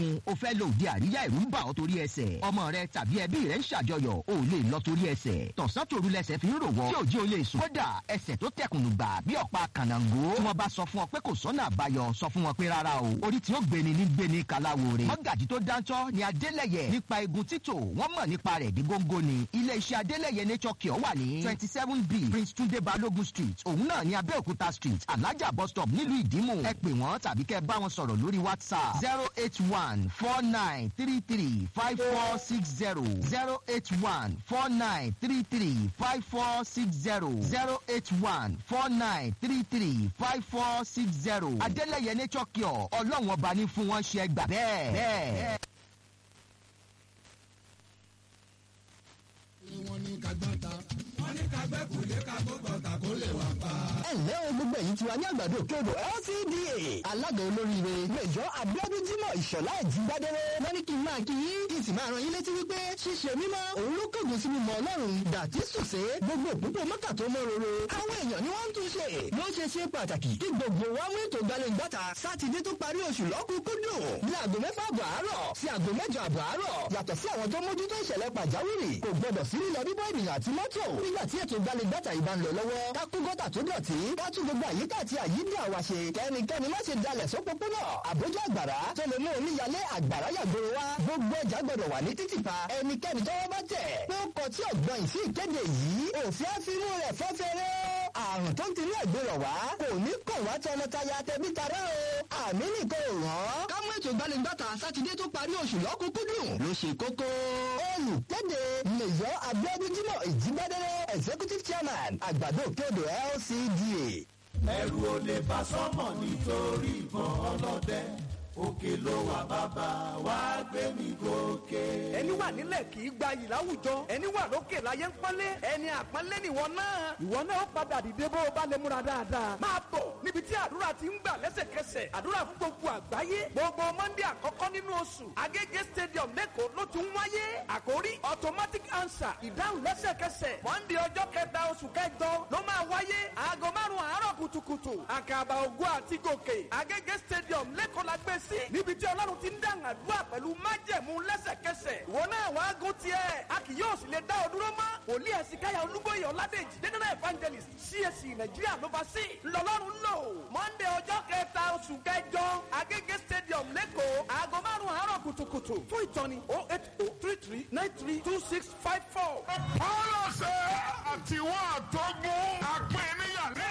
o fẹ́ lo òde àríyá ìrú ń bà ọ́ torí ẹsẹ̀ ọmọ rẹ tàbí ẹbí rẹ ń ṣàjọyọ̀ o lè lọ torí ẹsẹ̀ tọ̀sán tòru lẹsẹ̀ fi ń rò wọ́ tí òjì o lè sùn kódà ẹsẹ̀ tó tẹkùnù gbà bí ọ̀pá kànáńgó tí wọ́n bá sọ fún ọ pé kò sọ́nà àbáyọ sọ fún wọn pé rárá o orí tí ó gbéni ní gbéni kaláwore mọ́gàjì tó dáńtọ́ ni adélẹ̀yẹ nípa egun títò wọ́n mọ̀ nípa rẹ̀ dí góńgó ni ilé iṣẹ́ adélẹ̀yẹ nature cure wà ní twenty seven b prince tunde balogun street òun náà ní abẹ́òkúta street alájà bus stop nílùú ìdímù ẹ pè wọ́n tàbí kẹ́ bá wọn sọ̀rọ̀ lórí whatsapp zero eight one four nine three three five four six zero zero eight one four nine three three five four six zero zero eight one four nine three three five four six zero adélẹ̀yẹ nature cure ọlọ́run ọba ní fún wọn ṣe gbà bẹ́ẹ̀ bẹ́ẹ̀. wọ́n ní kagbọ́ta wọ́n ní kagbẹ́ kò lè kagbọ́ta kó lè wà pa. ẹ ǹlẹ́ o gbogbo ẹ̀yin tiwa ní àgbàdo kédo lcda alága olóríire mẹjọ abiodun jimoh ìṣọlá ìjìgbádẹrẹ wọn ní kí n máa kí yín kí n sì máa rán yín létí wípé ṣíṣe mímọ́ òun ló kọ̀gùn sí mímọ́ ọlọ́run dàtí sùsé gbogbo òpópó mọ́kà tó mọ́ roro àwọn èèyàn ni wọ́n ń tún ṣe ló ṣe ṣe pàtàkì kí gbogbo wa mú ètò gbalẹ̀ngbàtà sátidé tó parí oṣù lọ́kùnkúndùn ní aago mẹ́fà àbọ̀ àárọ̀ sí aago mẹ́jọ àbọ̀ àárọ̀ yàtọ̀ sí àwọn tó mójútó ìṣẹ̀lẹ̀ pàjáwìrì kò gbọdọ̀ sí lílọ bíbọ́ ènìyàn àti mọ́tò nígbà tí ètò gbalẹ̀ngbàtà yìí bá ń lọ lọ́wọ́ ká kó gọ́tà tó dọ̀tí ká tún gbogbo àyíká àti àyídí àwa ṣe kẹ́nikẹ́ni má ṣe dalẹ̀ sópópónà àbójú àgbàrá tó lè mú omíyalé àgbàrá yàgbóró wa gbogbo ọjà gbọdọ̀ wà ní títìpa ẹnikẹ́ni tọ́wọ́ bá tẹ̀ pé ó kọ tí ọ̀gbọ́n yìí sí ìkéde yìí òfin àfinú rẹ̀ fọ́fẹ́rẹ́ àrùn tó ń tinú ẹ̀gbẹ́rọ̀ wá kò ní kàn wá tọmọtaya tẹbí tará o àmì nìkan ò rán. ká mú ètò ìgbàlejòta sátidé tó parí oṣù lọ́kùnkúndùn ló ṣe kókó. olùkéde mẹ̀yọ́ abiodun jimoh ìjígbádẹ́rẹ́ executive chairman àgbàdo òkèodò lcda ẹrù ò lè bá sọmọ nítorí ìbọn ọlọdẹ òkè ló wà bàbá wá gbé mi gòkè. ẹni wà nílẹ̀ kì í gba yìí láwùjọ ẹni wà lókè láyé ń pọ́nlé ẹni àpọ́nlé nìwọ náà ìwọ náà ó padà dìde bó o bá lè múra dáadáa. máa bọ̀ níbi tí àdúrà ti ń gbà lẹ́sẹ̀kẹsẹ̀ àdúrà fún gbogbo àgbáyé gbogbo mọ́ndé àkọ́kọ́ nínú oṣù agége stadium lẹ́kọ̀ọ́ ló ti ń wáyé àkórí automatic answer ìdáhùn lẹ́sẹ̀kẹsẹ̀ mọ́ndé ọjọ́ kẹta oṣù kẹjọ ló máa wáyé aago márùn-ún àárọ̀ kùtùkùtù àkàbà ògùn àti gòkè agége stadium lẹ́kọ̀ọ́ la gbé sí níbi tí ọlọ́run ti ń dáhùn àdúrà pẹ̀lú májẹ̀mú lẹ́sẹ̀kẹsẹ̀ ìwọ náà wàá gún tiẹ̀ a kì yóò sì lè dá ọ dúró mọ́ wòlíì ẹ̀sìnkáyà olúbóyè ọ̀làdèjì dédéná evangelist csc nàìjíríà ló bá sí lọ́lọ́run lò monday ọjọ́ kẹta oṣù kẹjọ agége stadium lẹ́kọ̀ọ́ aago márùn-ún àárọ̀ kùtùkùtù fún ìtọ́ni oh eight oh three three nine three two six five four. ọlọ́sẹ̀ àtiwọ́ àtọ́gùn apẹ̀níyàlẹ́.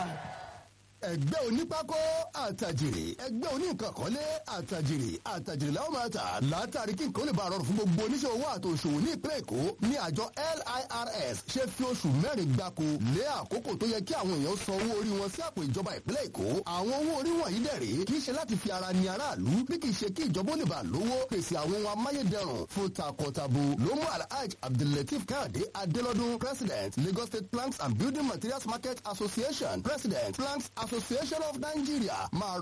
ẹgbẹ́ onípákó àtàjèrè ẹgbẹ́ oníkànkọ́lé àtàjèrè àtàjèrè làwọn máa tà látàrí kí nǹkan lè bá rọrùn fún gbogbo oníṣẹ́ owó àtòṣòwò ní ìpínlẹ̀ èkó ní àjọ lirs ṣe fi oṣù mẹ́rin gbáko lé àkókò tó yẹ kí àwọn èèyàn san owó orí wọn sí àpò ìjọba ìpínlẹ̀ èkó àwọn owó orí wọ̀nyí dẹ̀rẹ̀ kì í ṣe láti fi ara ni aráàlú bí kì í ṣe kí ìjọba ó lè bá lówó pèsè àwọn ohun amáyédẹrùn fún takọtabo ló mú alhaj abdullateef káàdé adélọ́dún president lagos state planks and building materials market association president planks association of nigeria máa